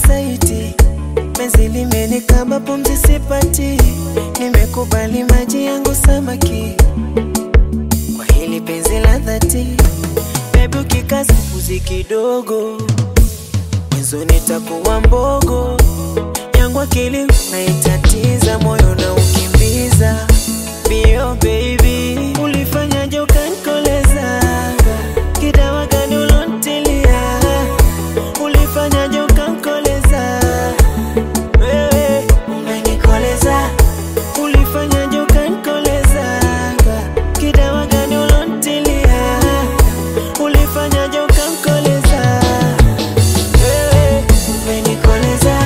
saiti, penzi limenikaba, pumzi sipati, nimekubali maji yangu samaki, kwa hili penzi la dhati, bebi ukikaza mbuzi kidogo, mwenzo nitakuwa mbogo yangu akili naitatiza, moyo na ukimbiza bio baby, ulifanyaje ukanikoleza? Kidawa gani ulontilia? Ulifanyaje ukanikoleza? Wewe umenikoleza, ulifanyaje ukanikoleza? Kidawa gani ulontilia? Ulifanyaje ukanikoleza? Wewe umenikoleza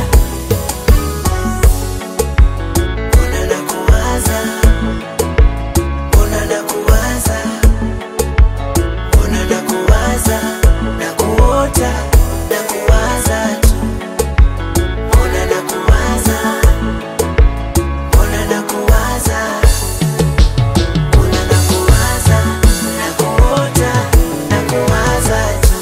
Mbona nakuwaza, mbona nakuwaza, mbona nakuwaza, nakuota, nakuwaza tu. Mbona nakuwaza, mbona nakuwaza, mbona nakuwaza, nakuota, nakuwaza tu.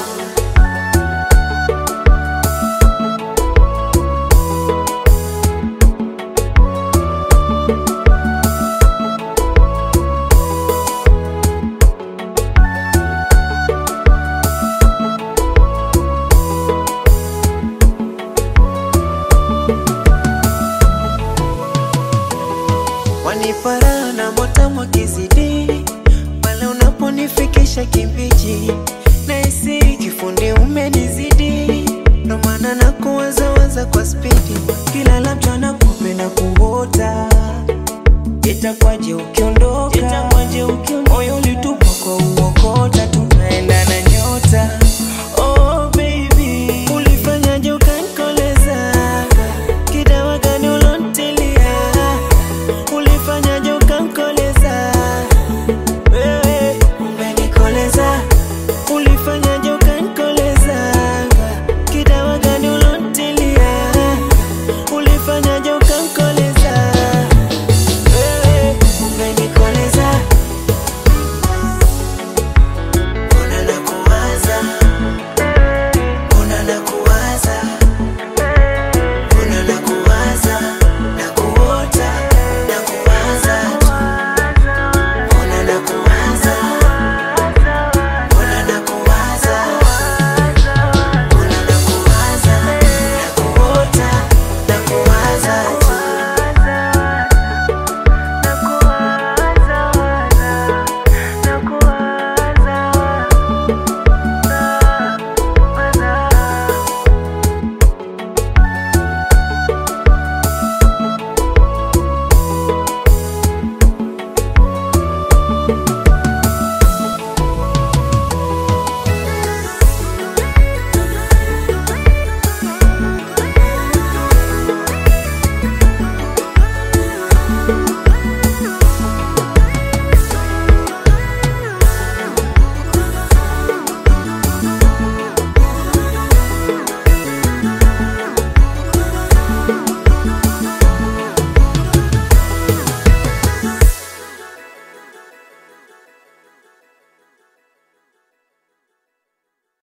wanipara na motamu kizidi pale unaponifikisha kimbiji naisi kifundi umenizidi ndo maana na kuwazawaza kwa spidi kila labda na kupenda kuota itakwaje ukiondoka